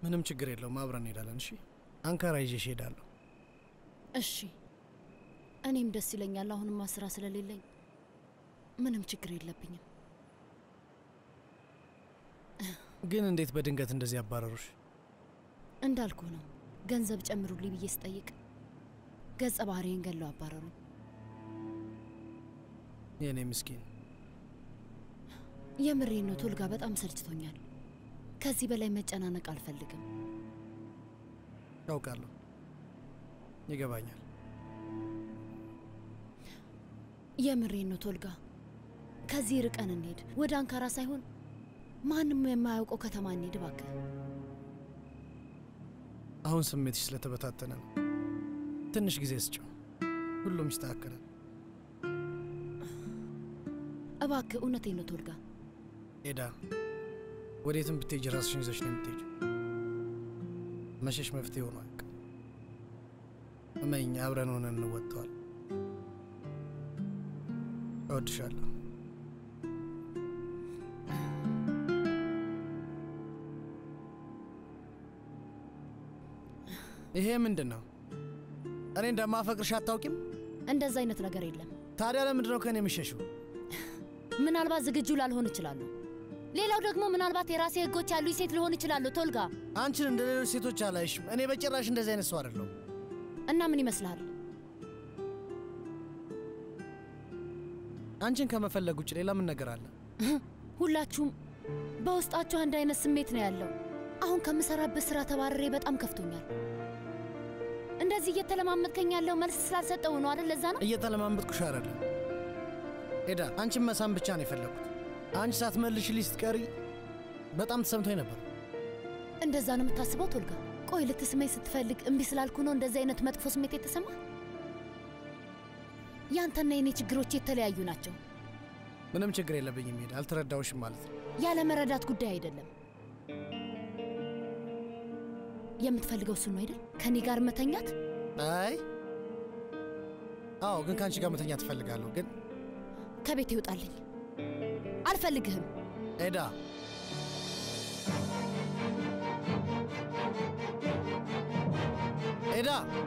ምንም ችግር የለውም። አብረን እንሄዳለን። እሺ፣ አንካራ ይዤሽ እሄዳለሁ። እሺ፣ እኔም ደስ ይለኛል። አሁንማ ስራ ስለሌለኝ ምንም ችግር የለብኝም። ግን እንዴት በድንገት እንደዚህ ያባረሩሽ? እንዳልኩ ነው። ገንዘብ ጨምሩልኝ ብዬ ስጠይቅ ገጸ ባህሪን ገለው አባረሩ። የእኔ ምስኪን የምሬን ነው ቶልጋ፣ በጣም ሰልችቶኛል። ከዚህ በላይ መጨናነቅ አልፈልግም። ያውቃለሁ፣ ይገባኛል። የምሬን ነው ቶልጋ፣ ከዚህ ርቀን እንሄድ። ወደ አንካራ ሳይሆን ማንም የማያውቀው ከተማ እንሄድ እባክህ። አሁን ስሜትሽ ስለተበታተነ ነው። ትንሽ ጊዜ ስጭው፣ ሁሉም ይስተካከላል። እባክህ፣ እውነቴን ነው ቶልጋ። ኤዳ፣ ወዴትም ብትሄጅ ራስሽን ይዘሽ ነው የምትሄጂው። መሸሽ መፍትሄ ሆኖ አያውቅም። እመኝ፣ አብረን ሆነን እንወጥተዋል። እወድሻለሁ። ይሄ ምንድን ነው? እኔ እንደማፈቅርሽ አታውቂም? እንደዛ አይነት ነገር የለም። ታዲያ ለምንድን ነው ከእኔ የምሸሽው? ምናልባት ዝግጁ ላልሆን እችላለሁ። ሌላው ደግሞ ምናልባት የራሴ ህጎች ያሉኝ ሴት ልሆን እችላለሁ። ቶልጋ፣ አንቺን እንደ ሌሎች ሴቶች አላይሽም። እኔ በጭራሽ እንደዚህ አይነት ሰው አይደለሁም። እና ምን ይመስልሃል? አንቺን ከመፈለግ ውጭ ሌላ ምን ነገር አለ? ሁላችሁም በውስጣችሁ አንድ አይነት ስሜት ነው ያለው። አሁን ከምሰራበት ስራ ተባረሬ በጣም ከፍቶኛል። እንደዚህ እየተለማመጥከኝ ያለው መልስ ስላልሰጠው ነው አይደል? ለዛ ነው እየተለማመጥኩሽ አይደለም ሄዳ፣ አንቺን መሳም ብቻ ነው የፈለግኩት። አንቺ ሳትመልሽልኝ ስትቀሪ በጣም ተሰምቶኝ ነበር። እንደዛ ነው የምታስበው ቶልጋ? ቆይ ልትስመኝ ስትፈልግ እምቢ ስላልኩ ነው እንደዚህ አይነት መጥፎ ስሜት የተሰማ? ያንተና የኔ ችግሮች የተለያዩ ናቸው። ምንም ችግር የለብኝም ሄዳ፣ አልተረዳውሽም ማለት ነው። ያለ መረዳት ጉዳይ አይደለም። የምትፈልገው እሱን ነው አይደል? ከኔ ጋር መተኛት? አይ አዎ፣ ግን ከአንቺ ጋር መተኛ ትፈልጋለሁ። ግን ከቤት ይውጣልኝ። አልፈልግህም። ኤዳ ኤዳ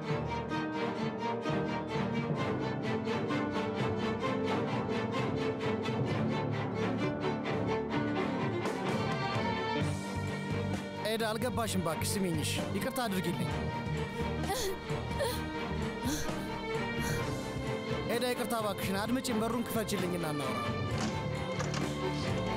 ኤዳ አልገባሽም። እባክሽ ስሚኝሽ፣ ይቅርታ አድርጊልኝ ኤዳ፣ ይቅርታ እባክሽን አድምጪኝ። በሩን ክፈችልኝና እናውራ።